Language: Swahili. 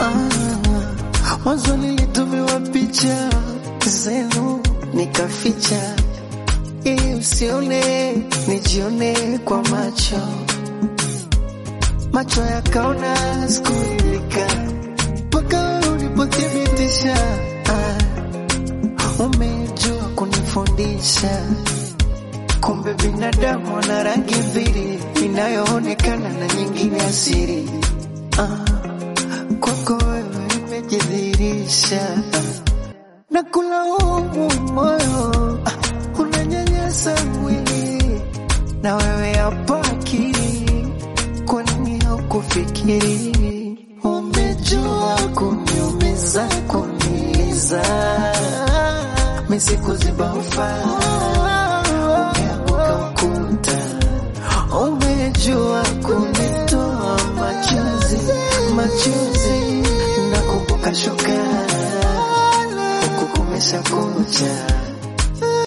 Ah, mwanzo nilitumiwa picha zenu nikaficha, ili usione, nijione kwa macho, macho yakaona sikuridhika, mpaka ulipothibitisha ah, umejua kunifundisha Kumbe binadamu ana rangi mbili, inayoonekana na nyingine asiri. Ah, kwako wewe imejidhihirisha, na kulaumu moyo ah, unanyanyasa mwili, na wewe hapa akili, kwa nini haukufikiri? Umejua kuniumiza, kuniiza, mimi sikuziba ufaa umeanguka ukuta, umejua kunitoa machozi machozi, nakumbuka shoka huku kumesha kucha